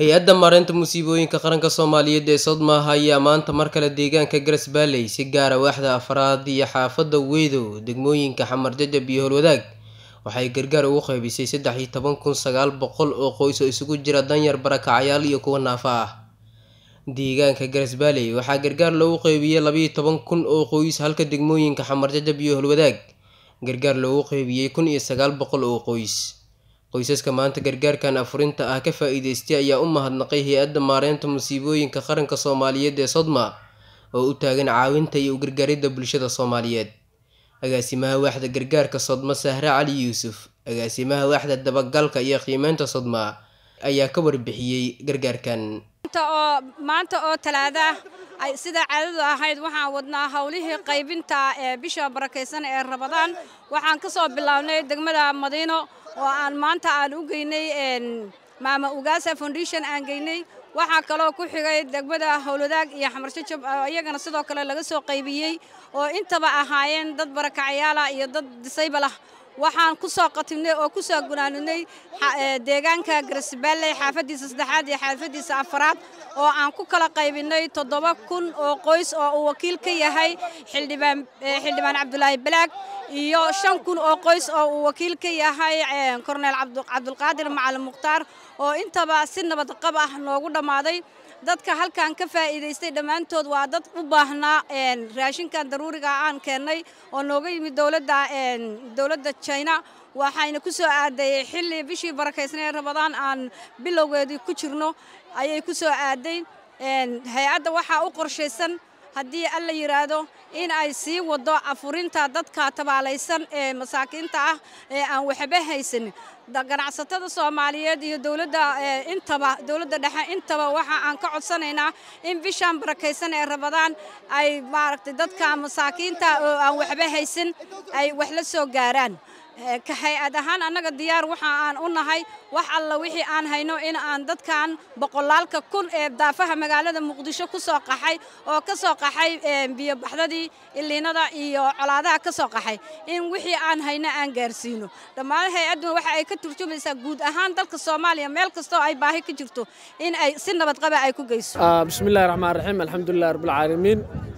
hay-adda maareynta musiibooyinka qaranka soomaaliyeed ee sodmaha ayaa maanta mar kale deegaanka garas baaley si gaara waaxda afraad iyo xaafadda weydow degmooyinka xamar jajab iyo howlwadaag waxay gargaar ugu qaybisay saddex iyo toban kun sagaal boqol oo qoys oo isugu jira danyar barakacayaal iyo kuwa naafa ah deegaanka garas baaley waxaa gargaar loogu qeybiyey labaiyo toban kun oo qoys halka degmooyinka xamar jajab iyo howlwadaag gargaar loogu qeybiyey kun iyo sagaal boqol oo qoys qoysaska maanta gargaarkan afurinta ah ka faa-iideystay ayaa u mahadnaqay hay-adda maareynta musiibooyinka qaranka soomaaliyeed ee sodma oo u taagan caawinta iyo u gargaaridda bulshada soomaaliyeed agaasimaha waaxda gargaarka sodma sahre cali yuusuf agaasimaha waaxda dabagalka iyo qiimeynta sodma ayaa ka warbixiyey gargaarkan oo maanta oo talaada ah sida caadadu ahayd waxaan wadnaa howlihii qaybinta ee bisha barakaysan ee rabadaan waxaan ka soo bilownay degmada madiino oo aan maanta aan u geynay maama ugaasa foundation aan geynay waxaa kaloo ku xigay degmada howlwadaag iyo xamarjajab iyagana sidoo kale laga soo qaybiyey oo intaba ahaayeen dad barakacyaala iyo dad disaybal ah waxaan ku soo qatimnay oo ku soo gunaanunay deegaanka garisbaalley xaafaddiisa saddexaad iyo xaafaddiisa afaraad oo aan ku kala qaybinay toddoba kun oo qoys oo uu wakiil ka yahay xildhibaan xildhibaan cabdulaahi balaag iyo shan kun oo qoys oo uu wakiil ka yahay korneel cabdulqaadir macalin mukhtaar oo intaba si nabad qab ah noogu dhammaaday dadka halkan ka faa'iidaystay dhammaantood waa dad u baahnaa raashinkan daruuriga aan keennay oo nooga yimid dowladda dowladda china waxayna ku soo aaday xilli bishii barakaysnay rabadaan aan bilowgeedii ku jirno ayay ku soo aaday hay-adda waxaa u qorshaysan haddii alla yidhaahdo in ay sii wado afurinta dadka tabaalaysan ee masaakiinta ah ee aan waxba haysanin ganacsatada soomaaliyeed iyo dowladda intaba dowladda dhexe intaba waxa aan ka codsanaynaa in bishaan barakaysan ee rabadaan ay maaragtay dadka masaakiinta oo aan waxba haysan ay wax la soo gaaraan ka hay-ad ahaan annaga diyaar waxa aan u nahay wax alla wixii aan hayno in aan dadkan boqolaalka kun ee daafaha magaalada muqdisho ku soo qaxay oo ka soo qaxay biyobaxdadii iliinada iyo colaadaha ka soo qaxay in wixii aan hayno aan gaarsiino dhammaan hay-adduna waxa ay ka turjumaysaa guud ahaan dalka soomaaliya meel kastoo ay baahi ka jirto in ay si nabadqaba ay ku geyso bismillahi raxmaan raxiim alxamdulilah rabbilcaalamiin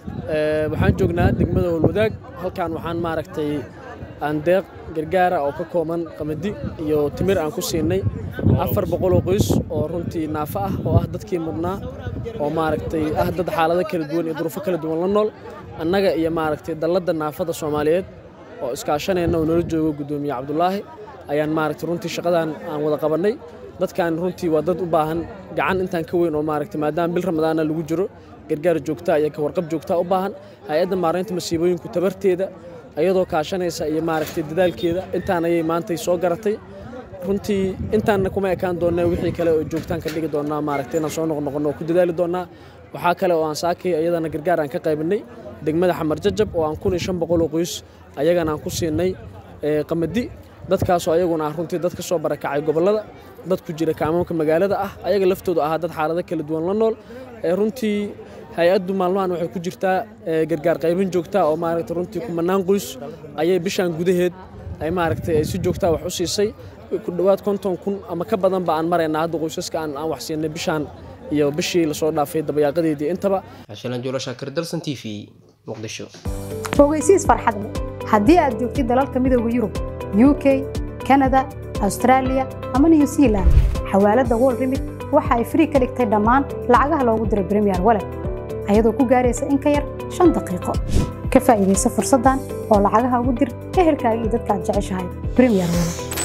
waxaan joognaa degmada howlwadaag halkan waxaan maaragtay aan deeq gargaara oo ka kooban qamadi iyo timir aan ku siinay afar boqoloo qoys oo runtii naafo ah oo ah dadkii mudnaa oo maaragtay ah dad xaalado kala duwan iyo duruufo kala duwan la nool annaga iyo maaragtay dalladda naafada soomaaliyeed oo iskaashanayna oo nala joogo guddoomiye cabdulaahi ayaan maaragtay runtii shaqadan aan wada qabannay dadkan runtii waa dad u baahan gacan intaan ka weyn oo maaragtay maadaama bil ramadaana lagu jiro gargaar joogtaa iyo ka warqab joogtaa u baahan hay-adda maaraynta masiibooyinku tabarteeda ayadoo kaashanaysa iyo maaragtay dadaalkeeda intaan ayay maantay soo garatay runtii intaanna kuma ekaan doonnaa wixii kale oo joogtaan ka dhigi doonnaa maaragtay inaan soo noqnoqonno oo ku dadaali doonnaa waxaa kale oo aan saakay ayadana gargaar aan ka qaybinay degmada xamar jajab oo aan kun iyo shan boqol oo qoys ayagana aan ku siinay qamadi dadkaasoo ayaguna ah runtii dad ka soo barakacay gobollada dad ku jira kaamaamka magaalada ah ayaga laftoodu ahaa dad xaalado kala duwan la nool runtii hay-addu maalmahan waxay ku jirtaa gargaar qaybin joogtaa oo maaragtay runtii kumanaan qoys ayay bishaan gudaheed ay maaragtay ay si joogtaa wax u siisay ku dhowaad konton kun ama ka badanba aan maraynaa hadda qoysaska aan aan wax siinay bishaan iyo bishii lasoo dhaafay dabayaaqadeedii intaba xashalan juulo shaakir dalsan t v muqdisho fogeysiis farxad leh haddii aad joogtid dalalka midooda yurub u k kanada austraaliya ama new zealand xawaaladda wol remit waxa ay frii ka dhigtay dhammaan lacagaha loogu diro bremiyer walet ayadoo ku gaaraysa in ka yar shan daqiiqo ka faa'iidaysa fursaddan oo lacagaha ugu dir ehelkaaga iyo dadka aad jeceshahay bremiyer walet